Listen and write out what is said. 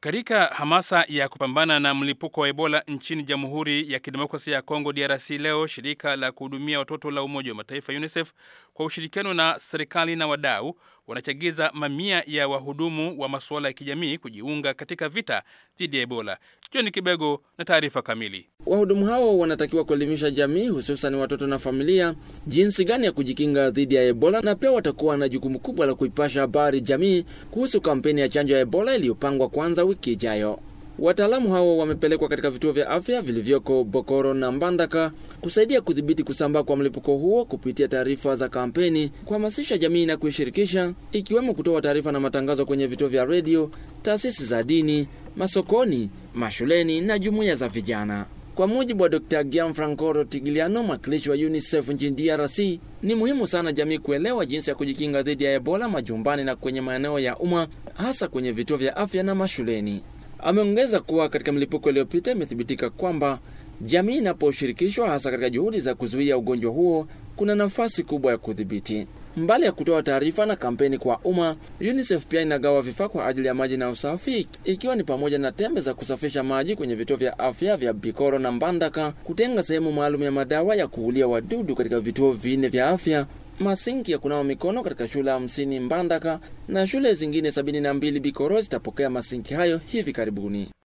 Katika hamasa ya kupambana na mlipuko wa Ebola nchini Jamhuri ya Kidemokrasia ya Kongo DRC, leo shirika la kuhudumia watoto la Umoja wa Mataifa UNICEF kwa ushirikiano na serikali na wadau wanachagiza mamia ya wahudumu wa masuala ya kijamii kujiunga katika vita dhidi ya Ebola. John Kibego na taarifa kamili. Wahudumu hao wanatakiwa kuelimisha jamii, hususan watoto na familia, jinsi gani ya kujikinga dhidi ya Ebola, na pia watakuwa na jukumu kubwa la kuipasha habari jamii kuhusu kampeni ya chanjo ya Ebola iliyopangwa kuanza wiki ijayo. Wataalamu hao wamepelekwa katika vituo vya afya vilivyoko Bokoro na Mbandaka kusaidia kudhibiti kusambaa kwa mlipuko huo kupitia taarifa za kampeni, kuhamasisha jamii na kuishirikisha, ikiwemo kutoa taarifa na matangazo kwenye vituo vya redio, taasisi za dini, masokoni, mashuleni na jumuiya za vijana. Kwa mujibu wa Dr. Gianfranco Rotigliano, mwakilishi wa UNICEF nchini DRC, ni muhimu sana jamii kuelewa jinsi ya kujikinga dhidi ya Ebola majumbani na kwenye maeneo ya umma, hasa kwenye vituo vya afya na mashuleni. Ameongeza kuwa katika milipuko iliyopita imethibitika kwamba jamii inaposhirikishwa hasa katika juhudi za kuzuia ugonjwa huo, kuna nafasi kubwa ya kudhibiti. Mbali ya kutoa taarifa na kampeni kwa umma, UNICEF pia inagawa vifaa kwa ajili ya maji na usafi, ikiwa ni pamoja na tembe za kusafisha maji kwenye vituo vya afya vya Bikoro na Mbandaka, kutenga sehemu maalum ya madawa ya kuulia wadudu katika vituo vinne vya afya, masinki ya kunawa mikono katika shule hamsini Mbandaka na shule zingine sabini na mbili Bikoro zitapokea masinki hayo hivi karibuni.